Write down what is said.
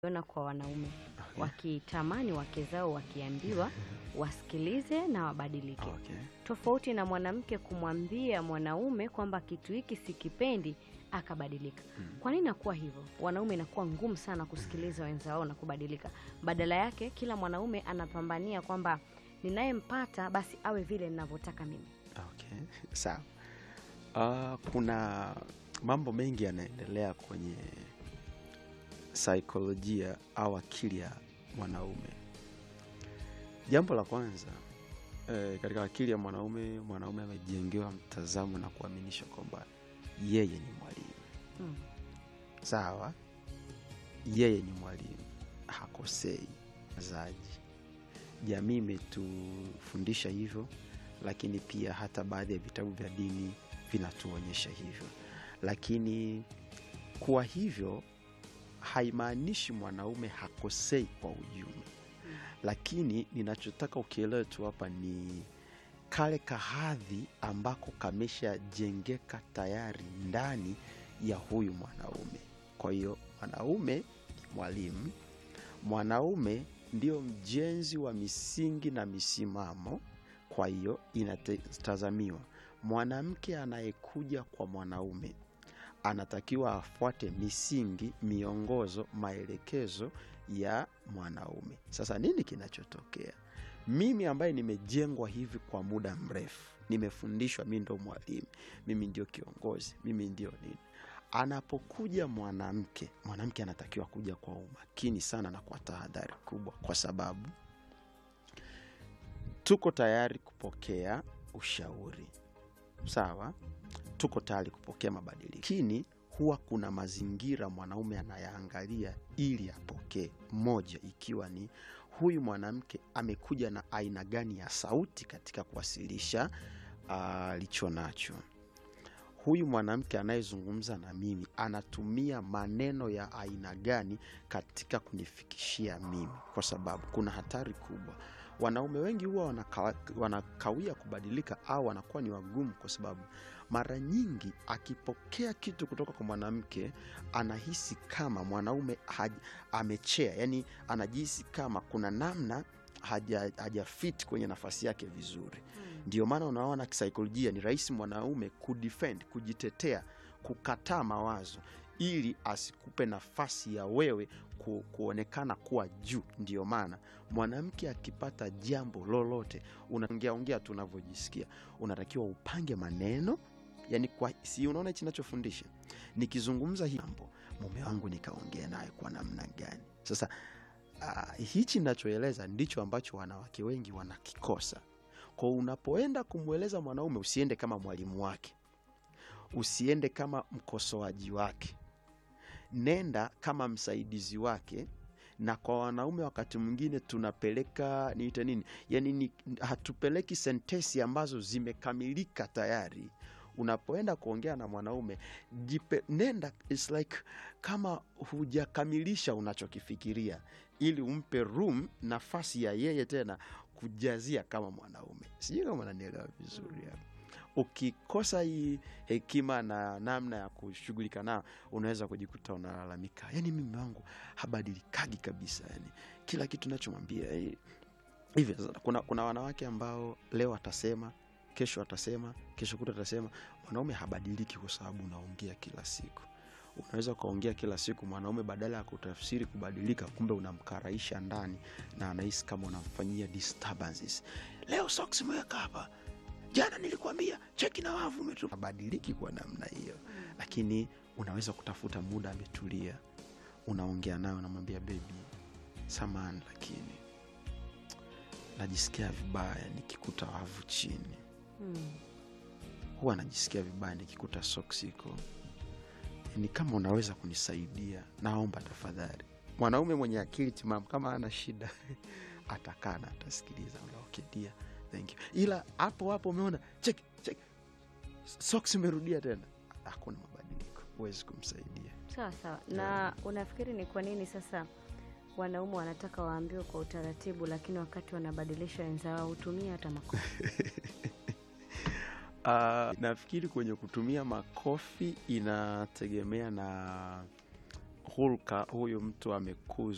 ona kwa wanaume wakitamani wake zao wakiambiwa wasikilize na wabadilike, Okay. tofauti na mwanamke kumwambia mwanaume kwamba kitu hiki sikipendi akabadilika. Kwa nini inakuwa hivyo? Wanaume inakuwa ngumu sana kusikiliza wenzao na kubadilika. Badala yake kila mwanaume anapambania kwamba ninayempata basi awe vile ninavyotaka mimi. Okay. Sawa. Ah, kuna mambo mengi yanaendelea kwenye saikolojia au akili ya mwanaume. Jambo la kwanza eh, katika akili ya mwanaume, mwanaume amejengewa mtazamo na kuaminisha kwamba yeye ni mwalimu. Mm. Sawa, yeye ni mwalimu, hakosei zaji. Jamii imetufundisha hivyo, lakini pia hata baadhi ya vitabu vya dini vinatuonyesha hivyo. Lakini kuwa hivyo haimaanishi mwanaume hakosei kwa ujumla, lakini ninachotaka ukielewe tu hapa ni kale kahadhi ambako kameshajengeka tayari ndani ya huyu mwanaume. Kwa hiyo mwanaume ni mwalimu, mwanaume ndio mjenzi wa misingi na misimamo. Kwa hiyo inatazamiwa mwanamke anayekuja kwa mwanaume anatakiwa afuate misingi, miongozo, maelekezo ya mwanaume. Sasa nini kinachotokea? Mimi ambaye nimejengwa hivi kwa muda mrefu, nimefundishwa, mi ndo mwalimu, mimi ndio kiongozi, mimi ndio nini. Anapokuja mwanamke, mwanamke anatakiwa kuja kwa umakini sana na kwa tahadhari kubwa, kwa sababu tuko tayari kupokea ushauri, sawa, tuko tayari kupokea mabadiliko, lakini huwa kuna mazingira mwanaume anayaangalia ili apokee. Moja ikiwa ni huyu mwanamke amekuja na aina gani ya sauti katika kuwasilisha alicho nacho. Huyu mwanamke anayezungumza na mimi anatumia maneno ya aina gani katika kunifikishia mimi, kwa sababu kuna hatari kubwa. Wanaume wengi huwa wanaka, wanakawia kubadilika au wanakuwa ni wagumu, kwa sababu mara nyingi akipokea kitu kutoka kwa mwanamke anahisi kama mwanaume haj, amechea, yani anajihisi kama kuna namna haja, hajafit kwenye nafasi yake vizuri. Ndio maana unaona kisaikolojia ni rahisi mwanaume kudefend, kujitetea, kukataa mawazo ili asikupe nafasi ya wewe ku, kuonekana kuwa juu. Ndio maana mwanamke akipata jambo lolote, unaongea ongea tu unavyojisikia, unatakiwa upange maneno yani kwa, si unaona hichi nachofundisha, nikizungumza hii mambo mume wangu nikaongea naye kwa namna gani? Sasa uh, hichi nachoeleza ndicho ambacho wanawake wengi wanakikosa. Kwa unapoenda kumweleza mwanaume, usiende kama mwalimu wake, usiende kama mkosoaji wake, nenda kama msaidizi wake. Na kwa wanaume wakati mwingine tunapeleka niite nini, yani ni, hatupeleki sentesi ambazo zimekamilika tayari. Unapoenda kuongea na mwanaume jipe, nenda it's like kama hujakamilisha unachokifikiria, ili umpe room, nafasi ya yeye tena kujazia kama mwanaume. Sijui kama nanielewa vizuri hapo. Ukikosa hii hekima na namna ya kushughulika nao, unaweza kujikuta unalalamika, yani mimi wangu habadilikagi kabisa, yani kila kitu nachomwambia hivi. Kuna, kuna wanawake ambao leo atasema kesho atasema kesho kuta atasema. Mwanaume habadiliki kwa sababu unaongea kila siku. Unaweza ukaongea kila siku, mwanaume badala ya kutafsiri kubadilika, kumbe unamkaraisha ndani na anahisi kama unamfanyia disturbances. Leo socks imeweka hapa, jana nilikwambia cheki na wavu umetu. Habadiliki kwa namna hiyo, lakini unaweza kutafuta muda ametulia, unaongea nayo, unamwambia bebi, samani, lakini najisikia vibaya nikikuta wavu chini Hmm. huwa najisikia vibaya nikikuta socks iko ni kama unaweza kunisaidia, naomba tafadhali. Mwanaume mwenye akili timamu kama ana shida atakaa na atasikiliza. Okay, dear, thank you. Ila hapo hapo umeona check check socks imerudia tena, hakuna mabadiliko, huwezi kumsaidia. Sawa sawa. Na unafikiri ni kwa nini sasa wanaume wanataka waambiwe kwa utaratibu, lakini wakati wanabadilisha wenzao hutumia hata makofi? Uh, nafikiri kwenye kutumia makofi inategemea na hulka huyu mtu amekuzwa